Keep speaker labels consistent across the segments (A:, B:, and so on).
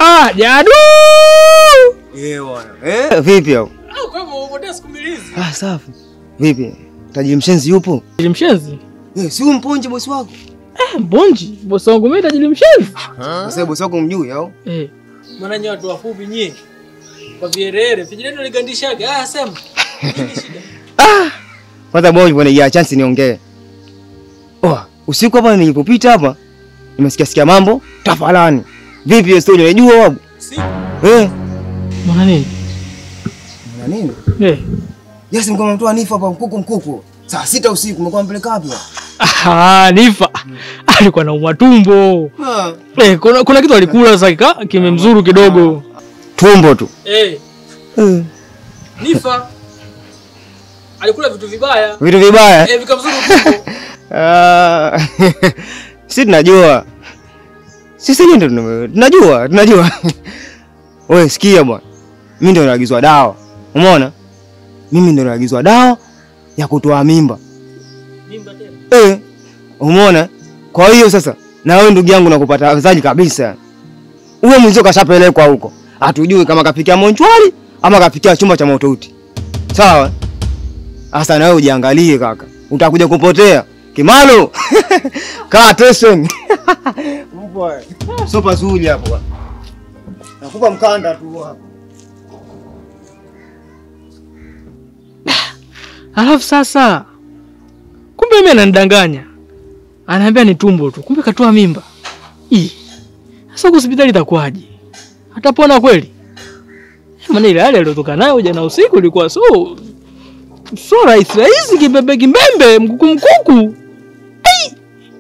A: Ah, jadu.
B: Eh bwana. Eh, vipi hapo?
A: Ah, kwa hivyo umepotea siku mbili hizi.
B: Ah, safi. Vipi? Tajiri mshenzi yupo?
A: Tajiri mshenzi?
B: Eh, si huyu mponje bosi wako?
A: Eh, mbonji. Bosi wangu mimi tajiri mshenzi.
B: Sasa bosi wako mjui au?
A: Eh. Maana nyinyi watu wafupi nyie. Kwa vierere, vijana ligandishaga. Ah, sema.
B: Kwanza bwana bwana ya chance niongee. Oh, usiku hapa nilipopita hapa nimesikia sikia mambo tafalani. Vipi hiyo story unajua wabu?
A: Si.
B: Eh,
A: Maana nini?
B: na nini?
A: Eh.
B: Yes, mko mtoa nifa hapa mkuku mkuku. Saa sita usiku mko mpeleka wapi?
A: Ah, Nifa. Alikuwa na umatumbo.
B: Ah,
A: Eh, kuna, kuna kitu alikula sasa kika kimemzuru kidogo.
B: tumbo tu.
A: Eh,
B: Eh,
A: Nifa. Alikula vitu vibaya.
B: vitu vibaya.
A: Eh, vikamzuru tumbo.
B: Ah, si tunajua. Sisi ndio tuna- tunajua, tunajua. Wewe sikia bwana. Mimi ndio naagizwa dawa. Umeona? Mimi ndio naagizwa dawa ya kutoa mimba.
A: Mimba tena.
B: Eh. Umeona? Kwa hiyo sasa na wewe ndugu yangu nakupata afadhali kabisa. Uwe mwenzio kashapelekwa huko. Hatujui kama kafikia monchwari ama kafikia chumba cha maututi. Sawa? Sasa na wewe ujiangalie kaka. Utakuja kupotea. Kimalo. Kaa attention. Mbwa. Sio pazuri hapo bwana. Nakupa mkanda tu hapo.
A: Alafu sasa kumbe mimi ananidanganya. Anaambia ni tumbo tu. Kumbe katoa mimba. Ih. Sasa huko hospitali itakuwaje? Atapona kweli? Maana ile hali aliyotoka nayo jana usiku ilikuwa so so rahisi rahisi kibebe kimbembe mkuku mkuku. Ai!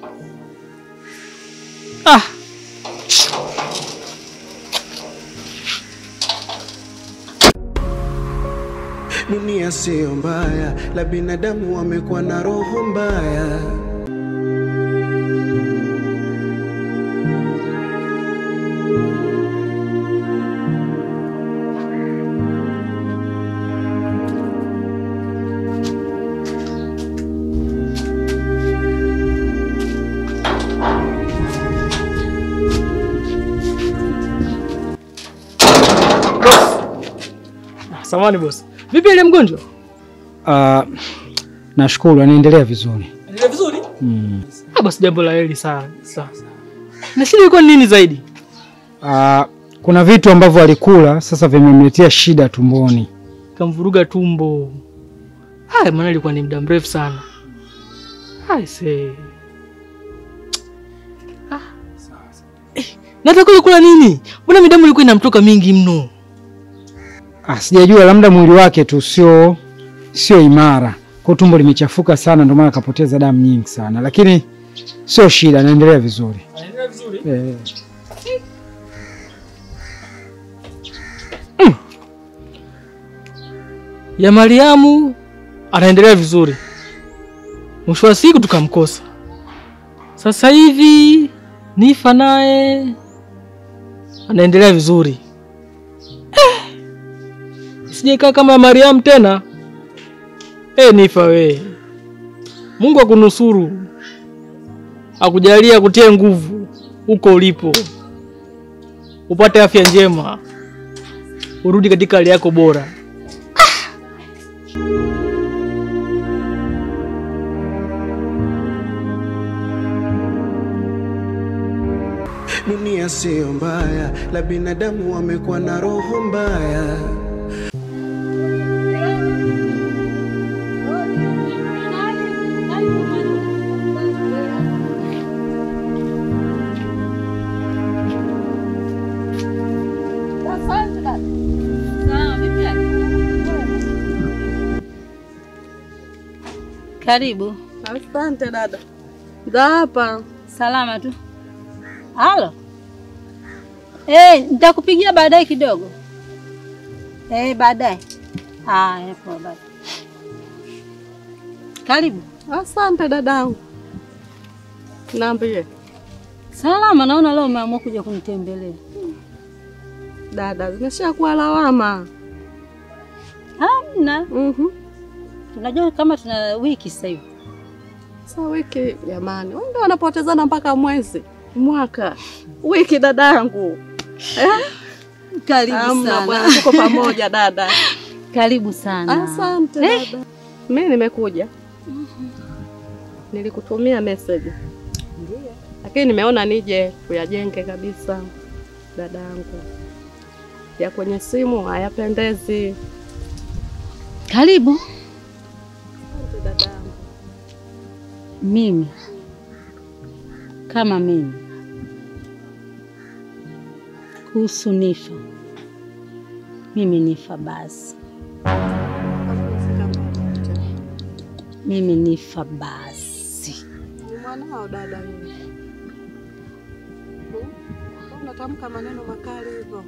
A: Ah,
C: Dunia siyo mbaya, la binadamu wamekuwa na roho mbaya.
A: samani boss. Vipi ile mgonjwa?
D: Ah, nashukuru anaendelea vizuri.
A: Anaendelea vizuri?
D: Mm.
A: Ah, basi jambo la heri sana. Sawa. Na shida ilikuwa ni nini zaidi?
D: Ah, kuna vitu ambavyo alikula sasa vimemletea shida tumboni.
A: Kamvuruga tumbo. Haya, maana ilikuwa ni muda mrefu sana. Hai se. Ah. Eh, nataka kula nini? Mbona midamu ilikuwa inamtoka mingi mno?
D: Ah, sijajua labda mwili wake tu sio sio imara. Kwa tumbo limechafuka sana ndio maana akapoteza damu nyingi sana. Lakini sio shida, anaendelea vizuri.
A: Anaendelea vizuri.
D: Eh.
A: Ya Mariamu anaendelea vizuri. Mwisho wa siku tukamkosa. Sasa hivi Nifa naye anaendelea vizuri. Eh, sijakaa kama ya Mariamu tena. Eh, Nifa we, Mungu akunusuru, akujalia kutie nguvu huko ulipo, upate afya njema, urudi katika hali yako bora.
C: Dunia siyo mbaya, la binadamu wamekuwa na roho mbaya.
E: Karibu.
F: Asante dada. Za hapa.
E: Salama tu. Halo. Eh, nitakupigia baadaye kidogo. Eh, baadaye. Haya, poa baba. Karibu.
F: Asante dadangu. Niambie.
E: Salama, naona leo umeamua kuja kunitembelea.
F: Dada, zimeshakuwa lawama.
E: Hamna.
F: Mhm.
E: Tunajua kama tuna wiki sasa hivi.
F: Sasa wiki jamani, wengi wanapotezana mpaka mwezi, mwaka, wiki dadangu.
E: Karibu
F: Amna
E: sana.
F: bwana, tuko pamoja dada.
E: Karibu sana.
F: Asante dada. Mimi nimekuja. Nilikutumia message. Lakini nimeona nije tuyajenge kabisa dada yangu. Ya kwenye simu hayapendezi.
E: Karibu.
F: Asante dada yangu.
E: Mimi kama mimi kuhusu Nifa, mimi Nifa basi, mimi Nifa basi.
F: Ni mwanao dada yule. Hmm? Unatamka maneno makali hivyo.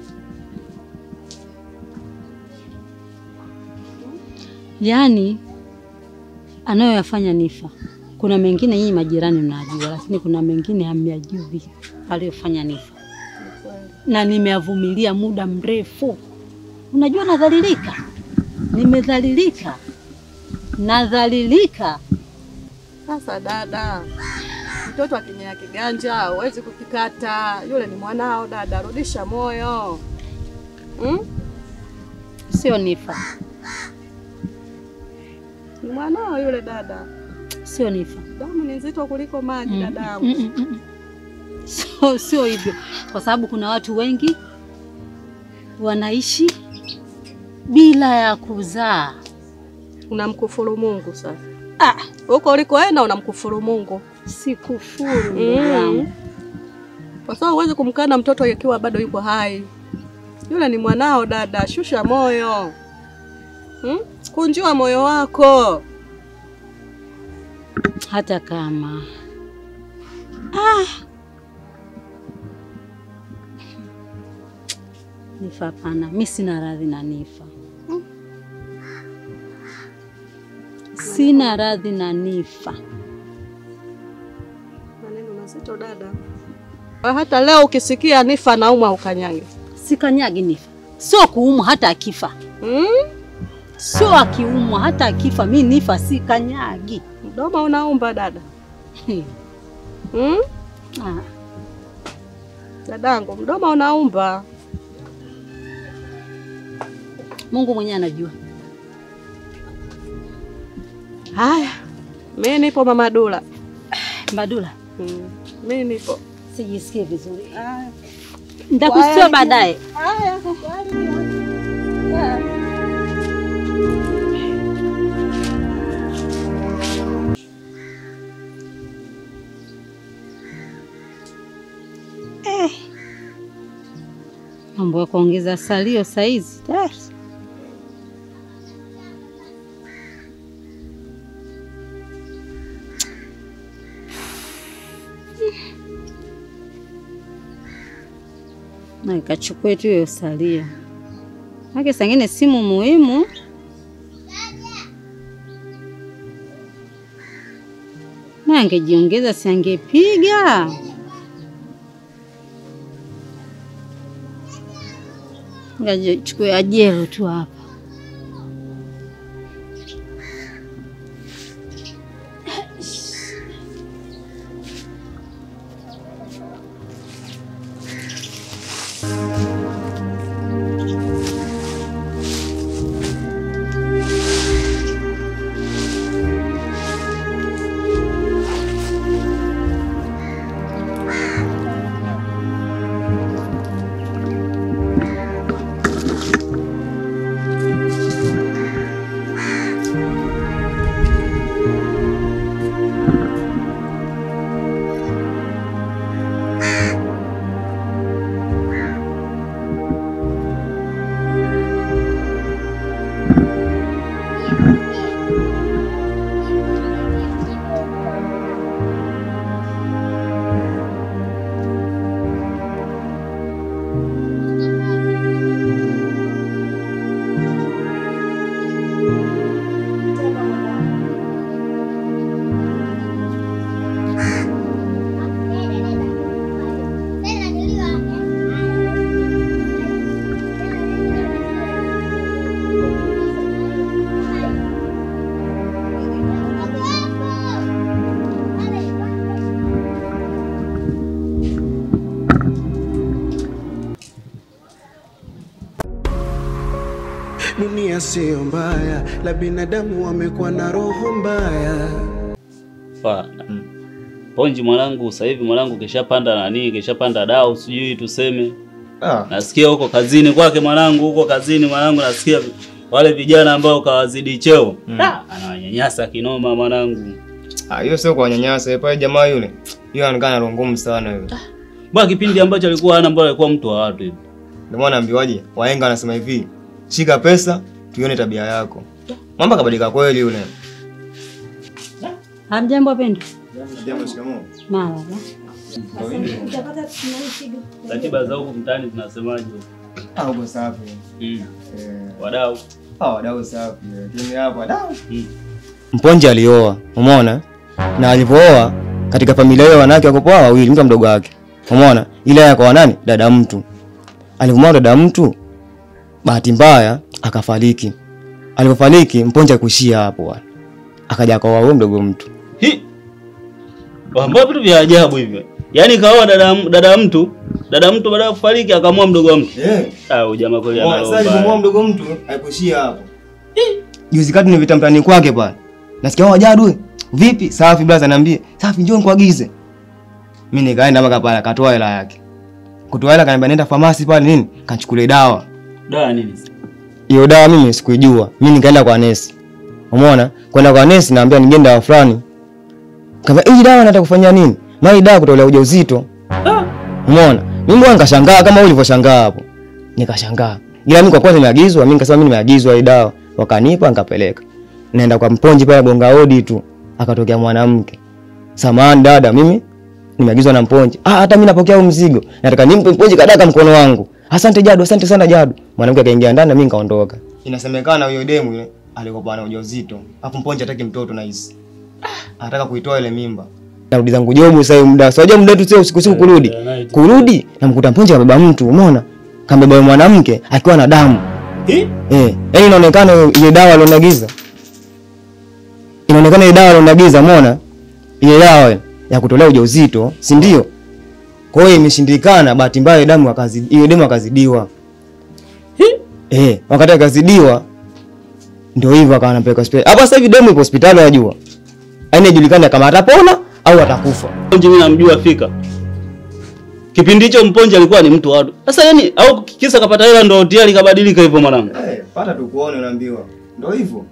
E: Yaani anayoyafanya Nifa, kuna mengine nyinyi majirani mnajua, lakini kuna mengine hamyajui aliyofanya Nifa, na nimeavumilia muda mrefu. Unajua nadhalilika, nimedhalilika, nadhalilika.
F: Sasa dada, mtoto akinyea kiganja huwezi kukikata. Yule ni mwanao dada, rudisha moyo hmm?
E: Sio Nifa,
F: Ni mwanao yule dada,
E: sio Nifa.
F: damu ni nzito kuliko maji
E: Mm,
F: dada yangu.
E: mm, mm, mm. Sio, sio hivyo, kwa sababu kuna watu wengi wanaishi bila ya kuzaa.
F: Unamkufuru Mungu sasa.
E: Ah,
F: Huko ulikoenda unamkufuru Mungu
E: sikufuru ndugu
F: Mm.
E: yangu.
F: kwa sababu huwezi kumkana mtoto akiwa bado yuko hai. Yule ni mwanao dada, shusha moyo hmm? Kunjua moyo wako.
E: hata kama ah. Nifa hapana, mi sina radhi na Nifa, sina radhi na Nifa.
F: Maneno mazito dada. Hata leo ukisikia Nifa naumwa ukanyange
E: Sikanyagi Nifa, sio kuumwa hata akifa,
F: hmm?
E: sio akiumwa hata akifa, mi Nifa sikanyagi.
F: Mdomo unaumba dada hmm?
E: Ah,
F: Dadangu, mdomo unaumba.
E: Mungu mwenyewe anajua.
F: Haya, mi nipo mama Dula.
E: Mbadula,
F: Hmm. Mi nipo.
E: sijisikii vizuri, nitakusikia baadaye.
F: Haya,
E: Mambo ya kuongeza salio saizi eh. na ikachukue tu hiyo salio, make sangine simu muhimu. Na angejiongeza si angepiga Ngaje chukue ajero tu hapa.
C: Dunia siyo mbaya, la binadamu wamekuwa na roho mbaya.
G: Fa. Ponji mwanangu, sasa hivi mwanangu kishapanda nani, kishapanda dau, sijui tuseme.
B: Ah,
G: Nasikia huko kazini kwake mwanangu, huko kazini mwanangu, nasikia wale vijana ambao kawazidi cheo Ah, anawanyanyasa kinoma mwanangu.
B: ah, hiyo sio kwa nyanyasa eh, pale jamaa yule. Hiyo anaonekana roho ngumu sana hiyo.
G: Bwana kipindi ambacho alikuwa hana mbona alikuwa mtu wa watu hivi.
B: Ndio maana naambiwaje, wahenga wanasema hivi, shika pesa tuione tabia yako. Mambo kabadilika kweli yule.
E: Hamjambo wapendwa?
B: Jambo shikamoo.
E: Marahaba.
G: Ratiba za huko mtaani zinasemaje?
B: Ah, uko safi.
G: Mm.
B: Eh,
G: Wadau.
B: ah, wadau safi. Timu hapa wadau.
G: Mm.
B: Mponje alioa, umeona? Na alipooa katika familia hiyo wanawake wako poa wawili, mtu mdogo wake. Umeona? Ile yake kwa nani? Dada mtu. Alipomwoa dada mtu, bahati mbaya akafariki. Alipofariki Mponje akuishia hapo bwana. Akaja akaoa huyo mdogo mtu.
G: Hi. Ambao vitu vya ajabu hivyo. Yaani kaoa dada dada mtu, dada mtu baada ya kufariki akamua mdogo wa mtu.
B: Eh.
G: Ah, huyu jamaa kweli
B: Umeona?
G: ana
B: Sasa
G: roho
B: alipomwoa
G: mbaya.
B: mdogo mtu haikuishia hapo. Juzi kati nimepita mtaani kwake pale. Nasikia wao jadu. Vipi? Safi blaza niambie. Safi njoo nikuagize. Mimi nikaenda mpaka pale akatoa hela yake. Kutoa hela kaniambia nenda famasi pale nini? Kachukulie dawa.
G: Dawa nini?
B: Hiyo dawa mimi sikuijua. Mimi nikaenda kwa nesi. Umeona? Kwenda kwa nesi naambia nigende dawa fulani. Kama hii dawa nataka kufanya nini? Mali dawa kutolea ujauzito. Umeona? Mimi mbona nikashangaa kama wewe ulivyoshangaa hapo. Nikashangaa. Ila mimi kwa kwanza nimeagizwa, mimi nikasema mimi nimeagizwa hii dawa. Wakanipa nikapeleka. Naenda kwa mponji pale gonga hodi tu. Akatokea mwanamke. Samahani dada, mimi nimeagizwa na mponji. Ah, hata mimi napokea huu mzigo. Nataka nimpe mponji kadaka mkono wangu. Asante Jadu, asante sana Jadu. Mwanamke akaingia ndani na mimi nikaondoka. Inasemekana huyo demu yule alikuwa na ujauzito. Hapo mponji hataki mtoto na hisi. Anataka kuitoa ile mimba. Narudi zangu jobu sasa hiyo muda. Sio muda tu sio usiku usiku kurudi. Kurudi namkuta mponji kabeba mtu, umeona? Kambeba yule mwanamke akiwa na damu.
G: Hi?
B: Eh, yaani inaonekana ile dawa alionagiza. Inaonekana ile dawa alionagiza, umeona? Ile dawa ya kutolea ujauzito, si ndio? Kwa hiyo imeshindikana, bahati mbaya ile damu akazidi, ile damu akazidiwa. Eh, wakati akazidiwa ndio hivyo akawa anapeleka hospitali. Hapa sasa hivi damu ipo hospitali wajua. Yaani haijulikani kama atapona au atakufa.
G: Mponji mimi namjua fika. Kipindi hicho Mponji alikuwa ni mtu wa watu. Sasa yani au kisa kapata hela ndo tayari kabadilika hivyo mwanangu.
B: Eh, pata tu kuone unaambiwa. Ndio hivyo.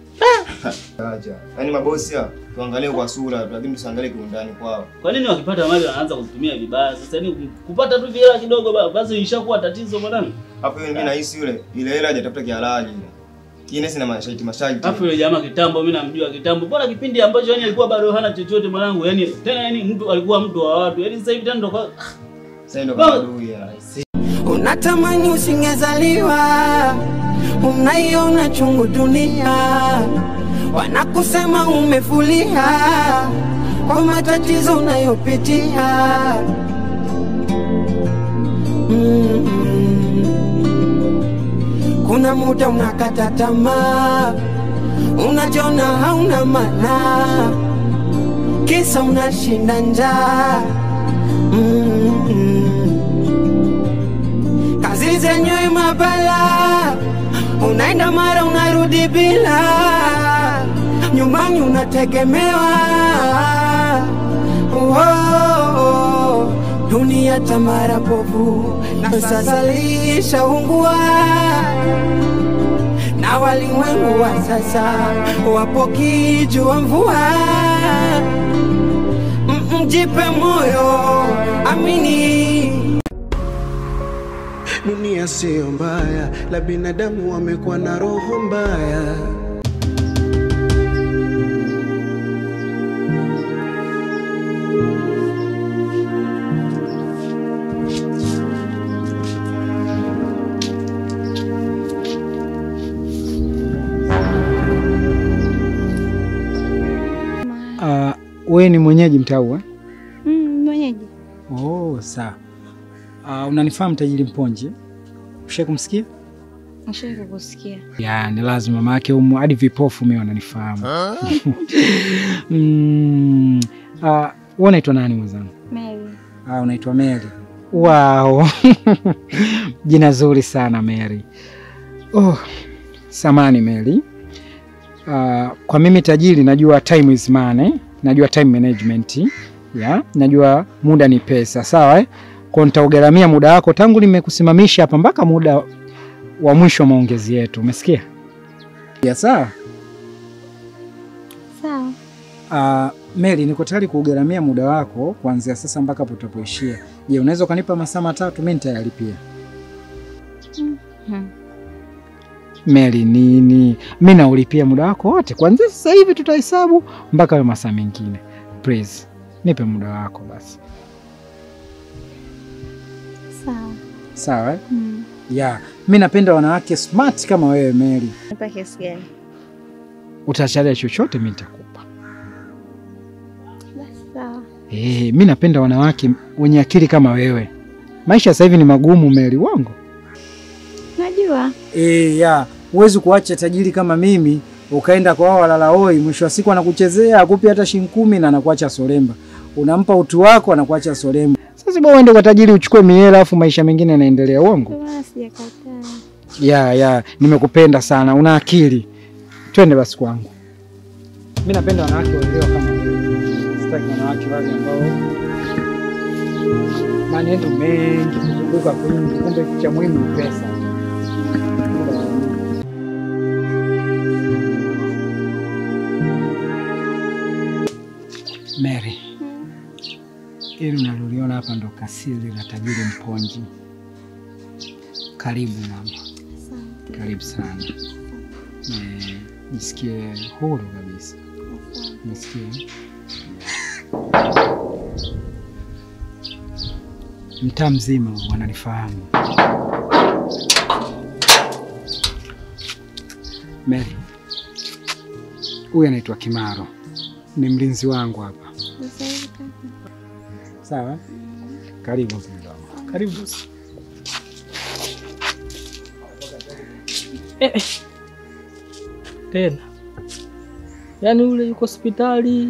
B: Acha. Yaani mabosi hao tuangalie kwa sura, lakini tusiangalie kiundani kwao.
G: Kwa nini wakipata mali wanaanza kutumia vibaya? Sasa yani kupata tu hela kidogo ba- basi ishakuwa tatizo mwanangu.
B: Hapo hiyo mimi nahisi yule ile hela hajatafuta kihalali ile. Kile sina masharti masharti.
G: Alafu yule jamaa kitambo mimi namjua kitambo. Mbona kipindi ambacho yani alikuwa bado hana chochote mwanangu. Yani tena yani mtu alikuwa mtu wa watu. Yani sasa hivi tena ndo kwa-
B: Sasa ndio kama adui ya.
H: Unatamani usingezaliwa, unaiona chungu dunia, wanakusema umefulia kwa matatizo unayopitia. Mm. Kuna muda unakata tamaa, unajiona hauna maana, kisa unashinda njaa. Mm. Kazi zenyewe mabala, unaenda mara unarudi bila, nyumbani unategemewa. Oh, dunia tamara bovu na sasa lishaungua, na walimwengu wa sasa wapo kijua mvua. Mm, Mjipe moyo, amini
C: Dunia siyo mbaya, la binadamu wamekuwa na roho mbaya.
D: Uh, wewe ni mwenyeji mtau eh?
E: Mm, mwenyeji.
D: Oh, sawa. Uh, unanifahamu tajiri Mponje? Ushawahi kumsikia?
E: Nishawahi kukusikia.
D: Ya, ni lazima mama yake umu hadi vipofu mimi wananifahamu. mm, uh, wewe unaitwa nani mwenzangu?
E: Mary.
D: Ah, unaitwa Mary. Wow. Jina zuri sana Mary. Oh, samani Meli. Uh, kwa mimi tajiri najua time is money, najua time management ya, najua muda ni pesa, sawa eh? Kwa nitaugaramia muda wako tangu nimekusimamisha hapa mpaka muda wa mwisho wa maongezi yetu, umesikia? Ya sawa.
E: Sawa.
D: Uh, Meli, niko tayari kuugaramia muda wako kuanzia sasa mpaka hapo utapoishia. Je, unaweza ukanipa masaa matatu? Mimi nitayalipia.
E: Hmm.
D: Meli, nini? Mimi naulipia muda wako wote kuanzia sasa hivi, tutahesabu mpaka hayo masaa mengine. Please, nipe muda wako basi.
E: Sawa.
D: Sawa eh?
E: Hmm.
D: Yeah. Mimi napenda wanawake smart kama wewe Meli.
E: Nipa kiasi gani?
D: Utachalia chochote mimi nitakupa.
E: Basi sawa.
D: Eh, mimi napenda wanawake wenye akili kama wewe. Maisha sasa hivi ni magumu Meli, wangu.
E: Najua.
D: Eh, ya, huwezi kuacha tajiri kama mimi ukaenda kwa wao walala hoi, mwisho wa siku anakuchezea akupi hata shilingi kumi na anakuacha solemba. Unampa utu wako anakuacha solemba. Sasa bora uende kwa tajiri uchukue mihela afu maisha mengine yanaendelea, uongo?
E: Ndio maana sijakataa.
D: Ya, ya, nimekupenda sana, una akili. Twende basi kwangu. Mimi napenda wanawake waelewa kama wewe. Sitaki wanawake wale ambao maneno mengi kuzunguka kwingi, kumbe kitu cha muhimu ni pesa. Mary, ili unaloliona hapa ndo kasiri la tajiri Mponji. Karibu mama. Karibu sana. Eh, Nisikie huru kabisa. Nisikie. Mtaa mzima wananifahamu. Mary, huyu anaitwa Kimaro, ni mlinzi wangu hapa. Sawa, karibu mpendwa wangu.
A: Karibu. Eh, eh. Tena yaani ule yuko hospitali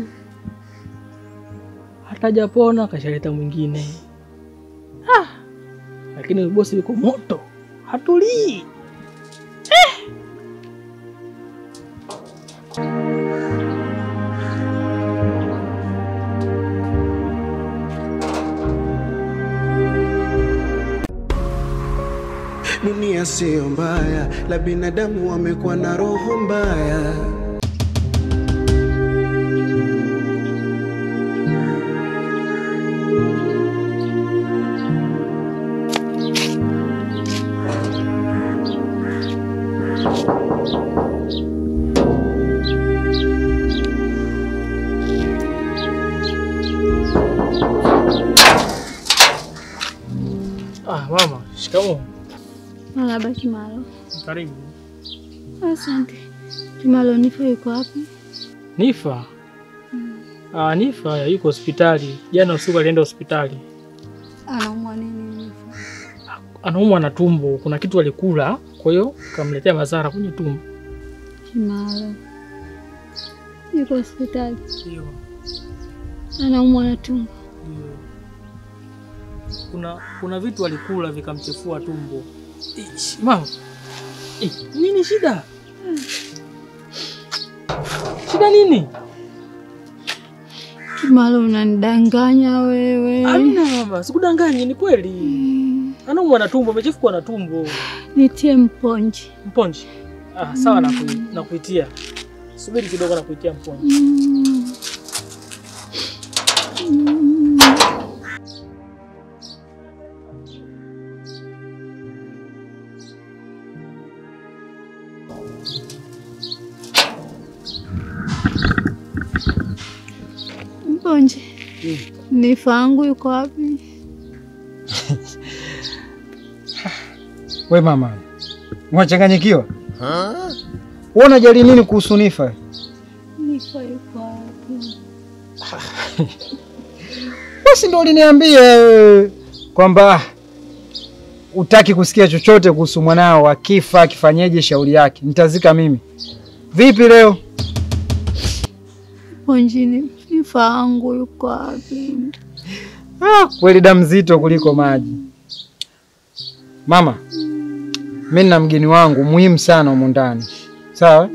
A: hatajapona, kashaleta mwingine ah. Lakini huyu bosi yuko moto, hatulii eh.
C: Dunia siyo mbaya, la binadamu wamekuwa na roho mbaya.
A: Ah, mama, shikamoo.
E: Marahaba Kimalo.
A: Karibu.
E: Asante. Kimalo, Nifa yuko wapi?
A: Nifa? Ah, Nifa yuko hospitali. Jana usiku alienda hospitali,
E: Anaumwa nini Nifa?
A: anaumwa na tumbo. Kuna kitu alikula, kwa hiyo kamletea madhara kwenye tumbo.
E: Kimalo yuko hospitali,
A: Ndio,
E: anaumwa na tumbo.
A: ndio. Kuna kuna vitu alikula vikamchefua tumbo. Ish, Mama, Eh, nini shida? Shida nini?
E: Kimalo, unanidanganya wewe.
A: Amina mama, sikudanganyi, ni kweli. Anaumwa na tumbo, amechefuka na tumbo.
E: Nitie mponji.
A: Mponji. Ah, sawa na na kuitia. Subiri kidogo na kuitia mponji.
E: Mm. Mm. Mponji, Nifa yangu yuko wapi?
D: We mama, unachanganyikiwa? Wewe unajali nini kuhusu Nifa?
E: Nifa yuko wapi?
D: Basi ndo uliniambia wewe kwamba utaki kusikia chochote kuhusu mwanao, akifa akifanyeje, shauri yake, nitazika mimi. Vipi leo?
E: Mponji, ni- Nifa yangu yuko wapi?
D: Ah, kweli damu zito kuliko maji. Mama, Mimi nina mgeni wangu muhimu sana humu ndani, sawa?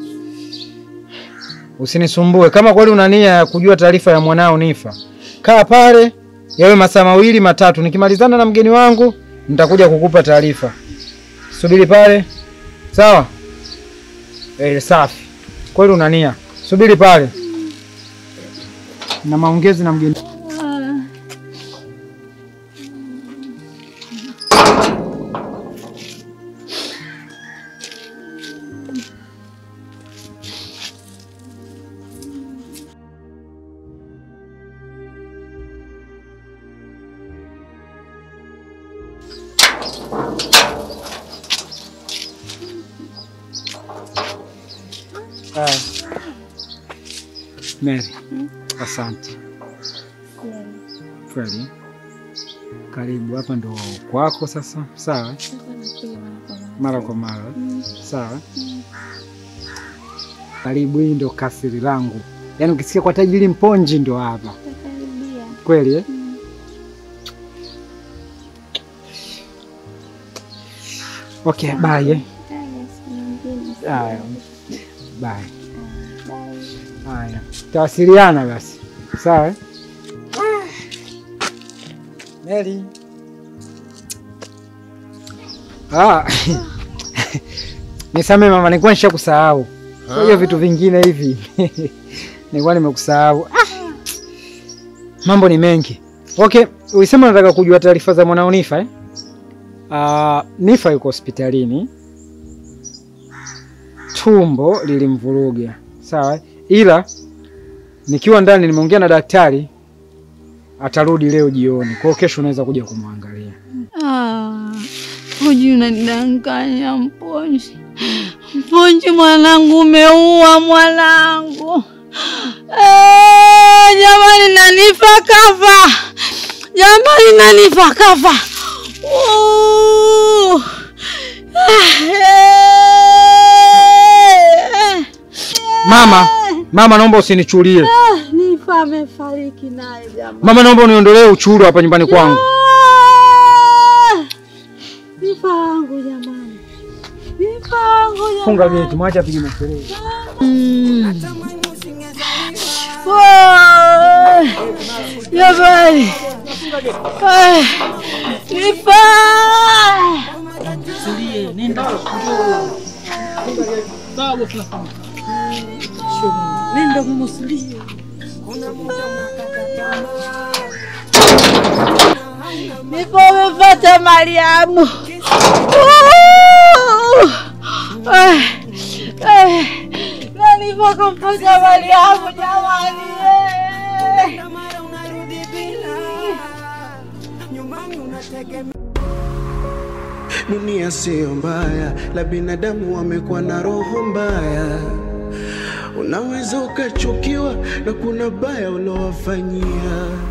D: Usinisumbue. Kama kweli una nia ya kujua taarifa ya mwanao Nifa, kaa pale yawe masaa mawili matatu, nikimalizana na mgeni wangu nitakuja kukupa taarifa. Subiri pale, sawa? Eh, safi. Kweli una nia, subiri pale na maongezi na mgeni. Haya. Mary, asante kweli. Karibu hapa, ndo kwako sasa. Sawa, mara kwa mara. Sawa, karibu. Hii ndo kasiri langu, yaani ukisikia kwa tajiri Mponji ndo hapa kweli eh? Okay, bye. eh. Haya, bye. Haya, tawasiliana basi, sawa eh? Mary. Ah. Nisamee mama, nilikuwa nishakusahau. Kwa hiyo vitu vingine hivi nilikuwa nimekusahau. Ah. Mambo ni mengi. Okay, ulisema unataka kujua taarifa za mwanao Nifa eh? Ah, Nifa yuko hospitalini. Tumbo lilimvuruga. Sawa? eh? Ila nikiwa ndani nimeongea na daktari atarudi leo jioni. Kwa hiyo kesho unaweza kuja kumwangalia.
E: Ah, Mponji unanidanganya Mponji. Mponji mwanangu, umeua mwanangu. Eh, jamani nanifa kafa. Jamani nanifa kafa. Uh. Eh,
D: Mama, mama naomba usinichulie.
E: eh, Nifa amefariki naye jamani.
D: Mama naomba uniondolee uchuru hapa nyumbani kwangu.
E: Ah! Nifa wangu jamani. Nifa wangu jamani.
D: Funga geti, mwache apige makelele.
E: Mm. Wow! Jamani. Ah, Nifa.
A: Nenda mumusulie.
E: Nifa umepata Mariamu. Ah, eh, na Nifa kumpata Mariamu jamani. eh.
C: Dunia siyo mbaya, la binadamu wamekuwa na roho mbaya. Unaweza ukachukiwa na kuna baya ulowafanyia.